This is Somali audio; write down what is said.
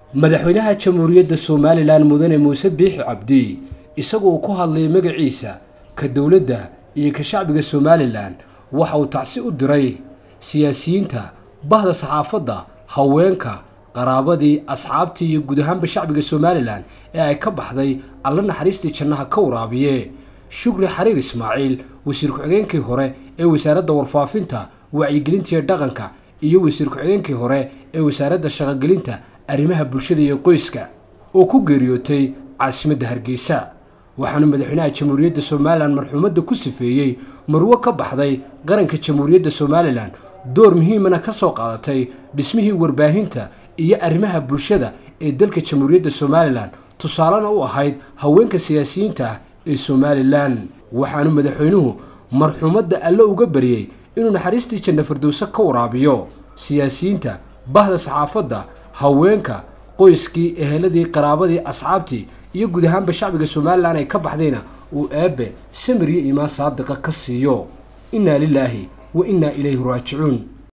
madaxweynaha jamhuuriyadda somalilan mudane muuse biixi cabdi isagoo ku hadlayay magaciisa ka dowladda iyo ka shacbiga somalilan waxa uu tacsi u diray siyaasiyiinta bahda saxaafadda haweenka qaraabadii asxaabtii iyo guud ahaanba shacbiga somalilan ee ay ka baxday alla naxariistii jannaha ka waraabiye shukri xariir ismaaciil wasiir ku-xigeenkii hore ee wasaaradda warfaafinta wacyigelinta iyo dhaqanka iyo wasiir ku-xigeenkii hore ee wasaaradda shaqogelinta arrimaha bulshada iyo qoyska oo ku geeriyootay caasimadda hargeysa waxaanu madaxweynaha jamhuuriyadda somalilan marxuumadda ku sifeeyey marwo ka baxday qaranka jamhuuriyadda somalilan door muhiimana ka soo qaadatay dhismihii warbaahinta iyo arrimaha bulshada ee dalka jamhuuriyadda somalilan tusaalena u ahayd haweenka siyaasiyiinta ah ee somalilan waxaanu madaxweynuhu marxuumadda alle uga baryey inuu naxariistii janna firdowse ka waraabiyo siyaasiyiinta bahda saxaafadda haweenka qoyskii eheladii qaraabadii asxaabtii iyo guud ahaanba shacbiga somalilan ay ka baxdayna uu eebbe samir iyo iimaan saadiqa ka siiyo innaa lilaahi wa innaa ilayhi raajicuun